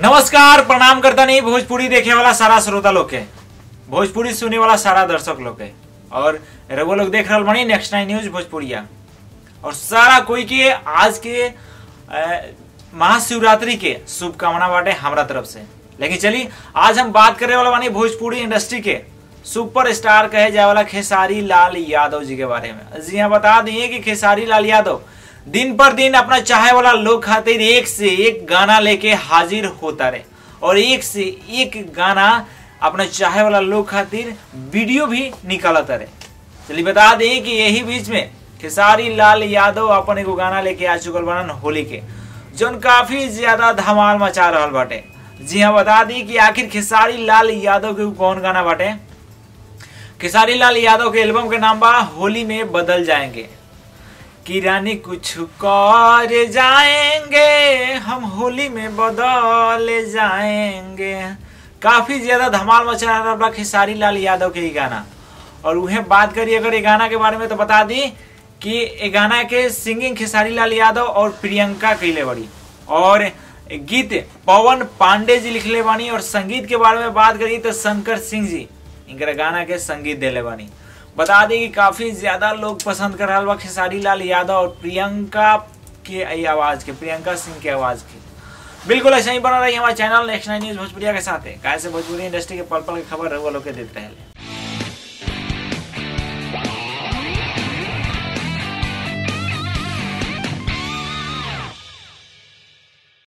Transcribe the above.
नमस्कार प्रणाम करता नहीं भोजपुरी देखे वाला सारा श्रोता लोग के भोजपुरी सुने वाला सारा दर्शक लोग के और रघु लोग देख रहा बनी नेक्स्ट नाइन न्यूज भोजपुरिया और सारा कोई के आज के अ, महाशिवरात्रि के शुभकामना बाटे हमरा तरफ से लेकिन चलिए आज हम बात करे वाला बानी भोजपुरी इंडस्ट्री के सुपर स्टार कहे जाए वाला खेसारी लाल यादव जी के बारे में जी हाँ बता दिए कि खेसारी लाल यादव दिन पर दिन अपना चाहे वाला लोग खातिर एक से एक गाना लेके हाजिर होता रहे और एक से एक गाना अपना चाहे वाला लोग खातिर वीडियो भी निकालता रहे चलिए बता दें कि यही बीच में खेसारी लाल यादव अपन एगो गाना लेके आ चुकल बनन होली के जोन काफी ज्यादा धमाल मचा रहल बाटे जी हाँ बता दी कि आखिर खेसारी लाल यादव के उ कौन गाना बाटे खेसारी लाल यादव के एल्बम के नाम बा होली में बदल जाएंगे कि रानी कुछ कर जाएंगे हम होली में बदल जाएंगे काफी ज्यादा धमाल मचा रहा बा खेसारी लाल यादव के ही गाना और उन्हें बात करिए अगर ये गाना के बारे में तो बता दी कि ये गाना के सिंगिंग खेसारी लाल यादव और प्रियंका कैले बड़ी और गीत पवन पांडे जी लिखले बानी और संगीत के बारे में बात करिए तो शंकर सिंह जी इनकर गाना के संगीत देले बानी बता दी कि काफी ज्यादा लोग पसंद कर रहा बा खेसारी लाल यादव और प्रियंका के ई आवाज के प्रियंका सिंह के आवाज के बिल्कुल ऐसा ही बना रही हमारे चैनल नेक्स्ट नाइन न्यूज भोजपुरिया के साथ है कैसे भोजपुरी इंडस्ट्री के पल पल की खबर रहुआ लोग के देते रहे